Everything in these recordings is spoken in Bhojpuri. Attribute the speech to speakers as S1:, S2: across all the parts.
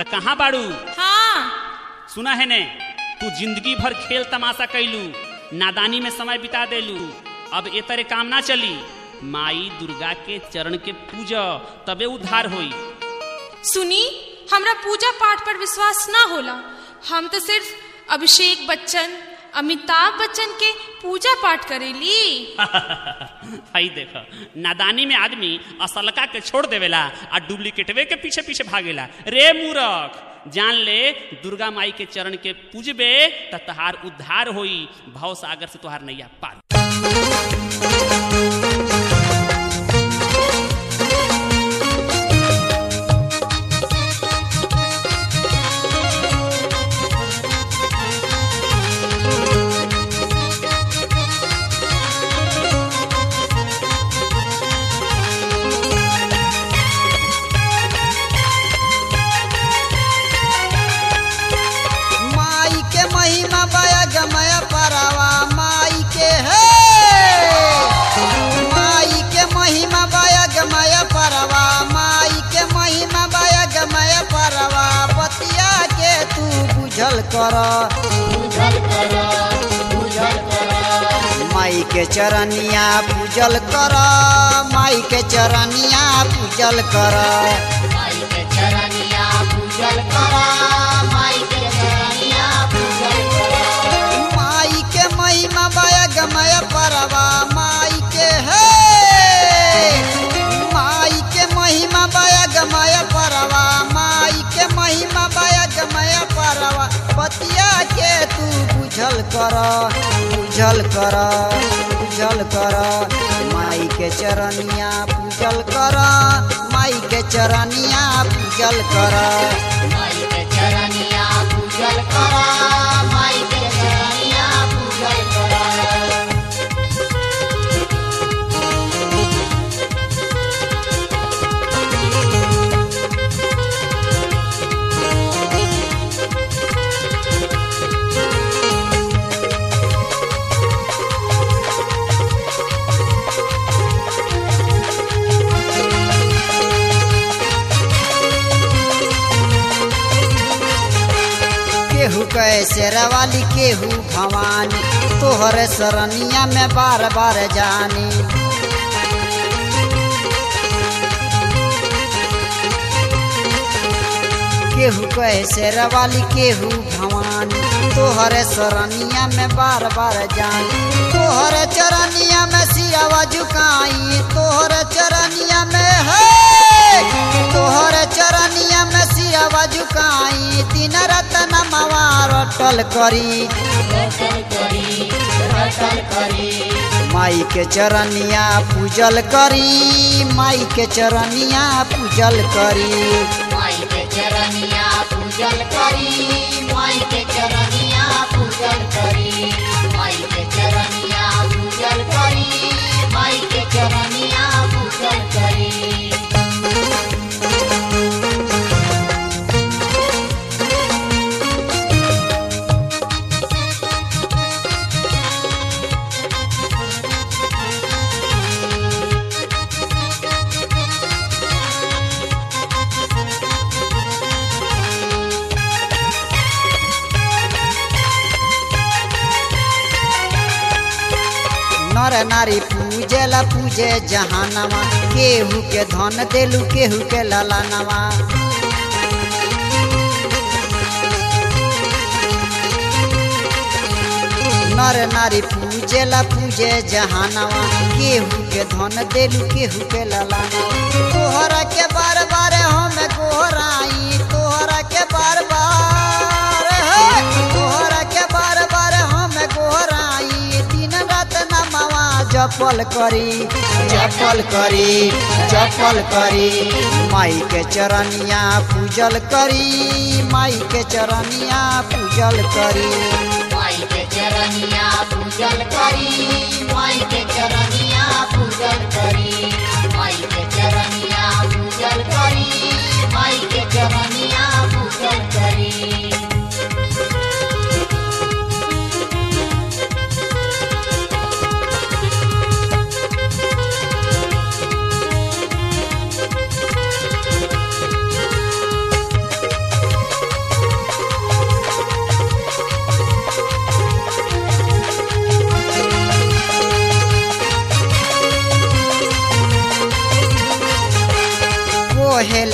S1: कहाँ बाड़ू
S2: हाँ
S1: सुना है ने तू जिंदगी भर खेल तमाशा कैलू नादानी में समय बिता देलू अब ए तरह काम ना चली माई दुर्गा के चरण के पूजा तबे उद्धार होई
S2: सुनी हमरा पूजा पाठ पर विश्वास ना होला हम तो सिर्फ अभिषेक बच्चन अमिताभ बच्चन के पूजा पाठ करेली
S1: हई देख नादानी में आदमी असलका के छोड़ देवेला आ डुप्लीकेटवे के पीछे पीछे भागेला रे मूरख जान ले दुर्गा माई के चरण के पूजबे त तहार उद्धार होई भव सागर से तुहार नैया पार
S3: माई के महिमा बया गमय परवा माई के है माई के महिमा बया गमय परवा माई के महिमा बया गमय परवा बतिया के तू बुझल कर माई के चरनिया पूजल कर माई के चरनिया पूजल कर माई के महिमा बया गमय परवा माई के है माई के महिमा बया गमय परवा माई के महिमा बया गमय परवा बतिया के तू बुझल कर बुझल कर बुझल कर माई के चरनिया पूजल कर माई के चरनिया पूजल कर केहू कैसे रवाली केहू भवानी तोहरे सरनिया में बार बार जानी केहू कैसे रवाली केहू भवानी तोहरे सरनिया में बार बार जानी तोहरे चरनिया में सियावा झुकाई तोहरे चरनिया में है तोहरे चरनिया में सियावा झुकाई दिन रात नमवा रटल करी माई के चरनिया पूजल करी माई के चरनिया पूजल करी नर नारी पूजेला पूजे जहानवा केहू के धन देलू केहू के ललानवा नर नारी पूजेला पूजे जहानवा केहू के धन देलू केहू के ललानवा तोहरा के बार बार हम गोहराई तोहरा के बार बार हे, तोहरा के बार बार हम गोहराई दिन रात नमवा जपल करी जपल करी जपल करी माई के चरनिया पूजल करी माई के चरनिया पूजल करी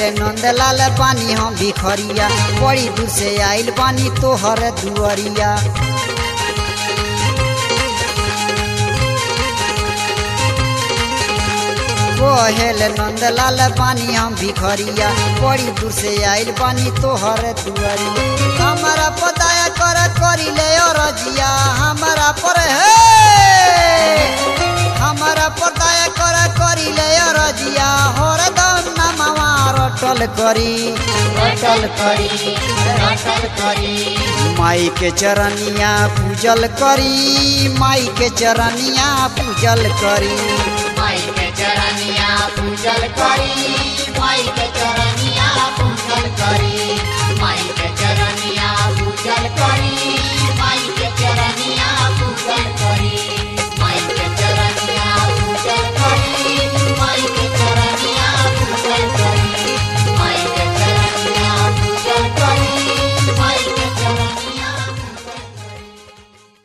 S3: नंदलाल बानी हम भिखरिया बड़ी दूर से आइल बानी तोहर दुअरिया कोहेल नंदलाल बानी हम भिखरिया बड़ी दूर से आइल बानी तोहर दुआरी हमारा पताया कर करी ले रजिया हमारा पर हे हमारा पताया कर करी ले रजिया हरदम नमवा रटल करी रटल करी रटल करी माई के चरनिया पूजल करी माई के चरनिया पूजल करी
S4: माई के चरनिया पूजल करी माई के चरनिया पूजल करी